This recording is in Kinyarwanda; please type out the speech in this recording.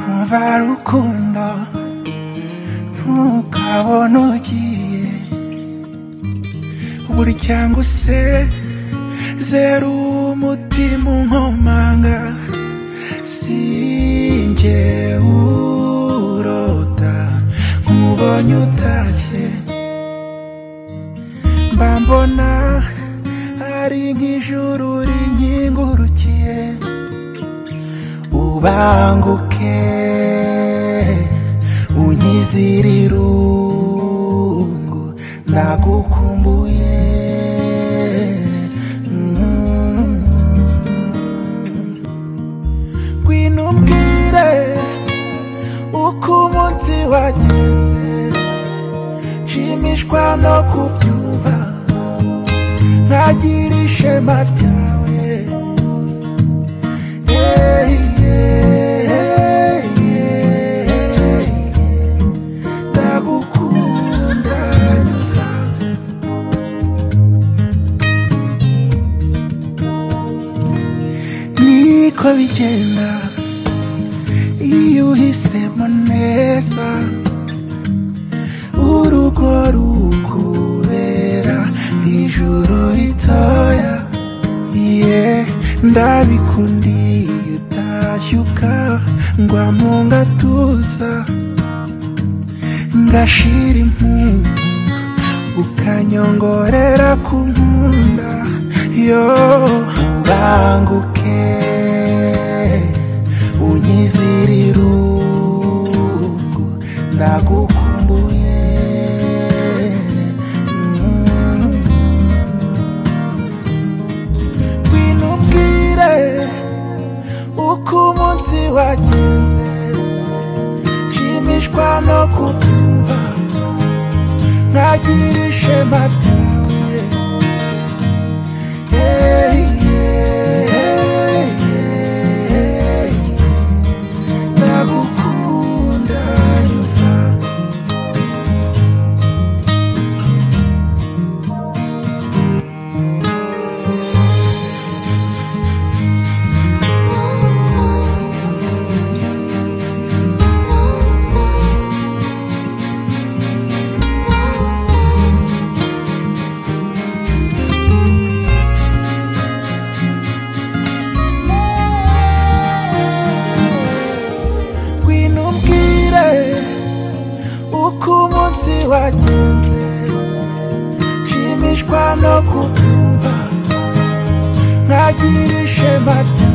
umva rukundo ntukabona ugiye burya ngo usezere umutima unkomanga sinjye urota nkubonye utashye mba mbona ari nk'ijuru rinkingurukiye ubanguke unyizire irungu nagukumbuye Mm. ngwino umbwire uko umunsi wagenze nshimishwa no kubyumva nkagira ishema ryawe Hey, hey, hey, ndagukunda nyuma niko bigenda iyo uhisemo neza urugo rukurera ijuru ritoya iye ndabikundiye utashye ukangwa mu gatuza ngashira impundu ukanyongorera ku nkunda yo ubanguke unyizire irungu ndagukumbuye Mm. ngwino umbwire uko umunsi wagenze nshimishwa no kubyumva nkagira ishema ryawe Hey, hey, hey, ndagukunda nyuma ngwino umbwire uko umunsi wagenze nshimishwa no kubyumva nkagira ishema ryawe